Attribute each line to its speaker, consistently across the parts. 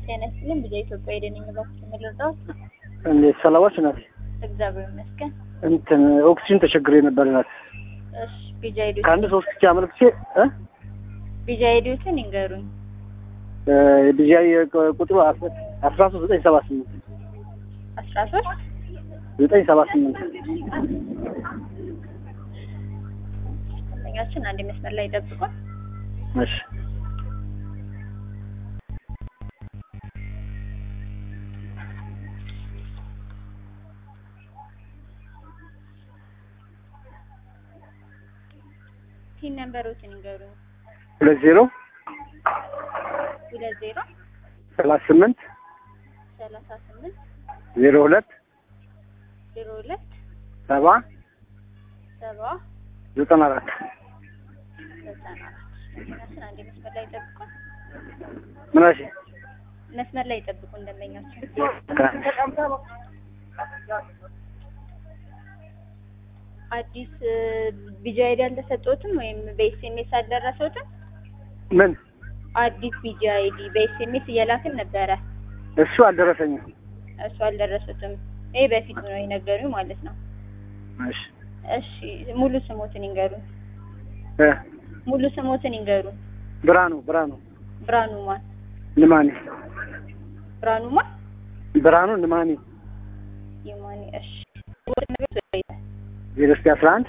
Speaker 1: ጤና ይስጥልኝ። ብዙ ኢትዮጵያ ሄደን እባክህ የምልርዳት
Speaker 2: እንዴት ሰላማች ናት?
Speaker 1: እግዚአብሔር ይመስገን።
Speaker 2: እንትን ኦክሲጅን ተቸግሬ ነበር ናት።
Speaker 1: እሺ ቢጃ ሄዱ
Speaker 2: ከአንድ ሶስት ጊዜ አመልክቼ እ
Speaker 1: ቢጃ ሄዱትን ይንገሩኝ።
Speaker 2: ቢጃይ ቁጥሩ አስራ ሶስት ዘጠኝ ሰባ ስምንት
Speaker 1: አስራ ሶስት
Speaker 2: ዘጠኝ ሰባ ስምንት
Speaker 1: ደንበኛችን አንድ መስመር ላይ ጠብቁን።
Speaker 2: እሺ
Speaker 1: ፒን ነምበሮችን ይንገሩኝ።
Speaker 2: ሁለት ዜሮ
Speaker 1: ሁለት ዜሮ
Speaker 2: ሰላሳ ስምንት
Speaker 1: ሰላሳ ስምንት
Speaker 2: ዜሮ ሁለት
Speaker 1: ዜሮ ሁለት
Speaker 2: ሰባ
Speaker 1: ሰባ
Speaker 2: ዘጠና አራት
Speaker 1: ዘጠና አራት ደንበኛችን አንድ መስመር ላይ ጠብቁን።
Speaker 2: ምናሽ
Speaker 1: መስመር ላይ ጠብቁን ደንበኛችን አዲስ ቢጃ አይዲ አልተሰጦትም ወይም በኤስኤምኤስ አልደረሰውትም?
Speaker 2: ምን
Speaker 1: አዲስ ቢጃ አይዲ በኤስኤምኤስ እየላክን ነበረ።
Speaker 2: እሱ አልደረሰኝም።
Speaker 1: እሱ አልደረሱትም። ይሄ በፊት ነው የነገሩኝ ማለት ነው።
Speaker 2: እሺ
Speaker 1: እሺ ሙሉ ስሞትን ይንገሩን።
Speaker 2: እ
Speaker 1: ሙሉ ስሞትን ይንገሩን።
Speaker 2: ብርሃኑ ብርሃኑ
Speaker 1: ብርሃኑ ማን?
Speaker 2: ንማኒ
Speaker 1: ብርሃኑ ማን?
Speaker 2: ብርሃኑ ንማኒ
Speaker 1: የማን? እሺ
Speaker 2: ዜሮ እስኪ አስራ አንድ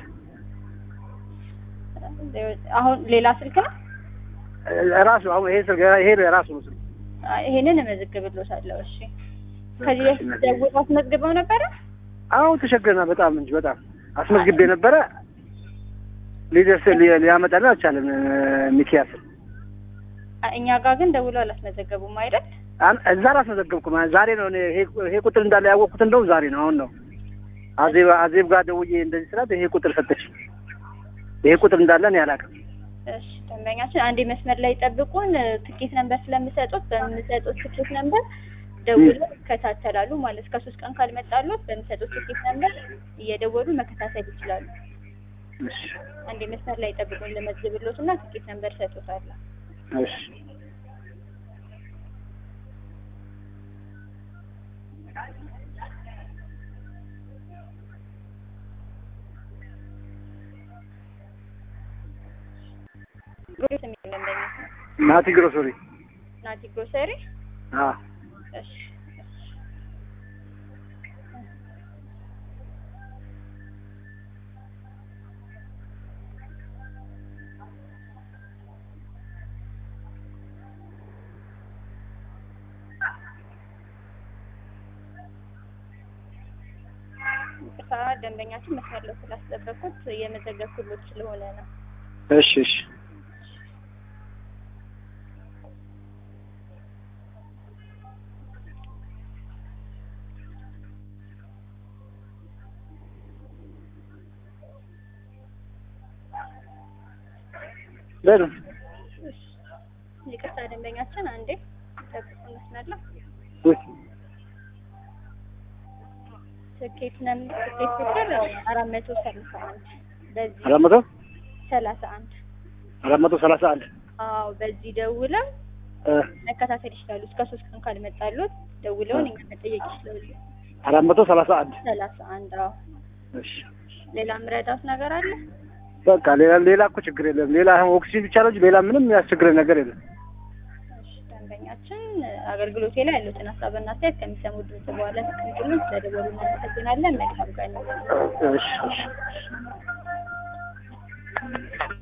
Speaker 1: አሁን ሌላ ስልክ ነው?
Speaker 2: ራሱ አሁን ይሄ ስልክ ይሄ ራሱ ነው ስልክ
Speaker 1: አይ፣ ይሄንን እመዘግብልዎታለሁ። እሺ ከዚህ በፊት ደውለው አስመዝግበው ነበረ?
Speaker 2: አሁን ተቸግረና በጣም እንጂ በጣም አስመዝግቤ ነበረ። ሊደርስ ሊ- ሊያመጣልን አልቻለም። ሚኪያስ
Speaker 1: አ- እኛ ጋር ግን ደውለው አላስመዘገቡም አይደል?
Speaker 2: አን- እዛ አላስመዘገብኩም። ዛሬ ነው እኔ ይሄ ይሄ ቁጥር እንዳለ ያወቅኩት እንደውም ዛሬ ነው አሁን ነው አዜብ አዜብ ጋር ደውዬ እንደዚህ ስላት ይሄ ቁጥር ሰጠች። ይሄ ቁጥር እንዳለ እኔ አላውቅም።
Speaker 1: እሺ ደንበኛችን አንዴ መስመር ላይ ጠብቁን። ትኬት ነምበር ስለምሰጡት በምሰጡት ትኬት ነምበር ደውለው ይከታተላሉ ማለት ከሶስት ቀን ካልመጣሉት በምሰጡት ትኬት ነምበር እየደወሉ መከታተል ይችላሉ።
Speaker 2: እሺ
Speaker 1: አንዴ መስመር ላይ ጠብቁን ልመዝግብሎት እና ትኬት ነምበር ሰጡታለሁ።
Speaker 2: እሺ
Speaker 1: ግሮስ የሚል ደንበኛ
Speaker 2: ናቲ ግሮሰሪ
Speaker 1: ናቲ ግሮሰሪ።
Speaker 2: አ
Speaker 1: እሺ እሺ ይቅርታ ደንበኛችን መስመር ላይ ስላስጠበቁት የመዘገብኩሎት ስለሆነ ነው።
Speaker 2: እሺ እሺ በሉ
Speaker 1: ይቅርታ ደንበኛችን አንዴ ጠብቁን መስመር ላይ
Speaker 2: ውይ
Speaker 1: ትኬት ነም ትኬት ቁጥር አራት መቶ ሰላሳ አንድ በዚህ
Speaker 2: አራት መቶ
Speaker 1: ሰላሳ አንድ
Speaker 2: አራት መቶ ሰላሳ አንድ
Speaker 1: አዎ በዚህ ደውለው
Speaker 2: እ
Speaker 1: መከታተል ይችላሉ። እስከ ሶስት ቀን ካልመጣሉት ደውለውን እኛ መጠየቅ ይችላሉ።
Speaker 2: አራት መቶ ሰላሳ አንድ
Speaker 1: ሰላሳ አንድ አዎ።
Speaker 2: እሺ
Speaker 1: ሌላ ምረዳት ነገር አለ?
Speaker 2: በቃ ሌላ ሌላ እኮ ችግር የለም። ሌላ አሁን ኦክሲጅን ብቻ ነው እንጂ ሌላ ምንም ያስቸግረን ነገር የለም።
Speaker 1: እሺ ደንበኛችን አገልግሎቴ ላይ ያሉትን ሀሳብና አስተያየት ከሚሰሙ ድምጽ በኋላ ተቀምጡልን። ስለደወሉ እናመሰግናለን። መልካም ቀን።
Speaker 2: እሺ እሺ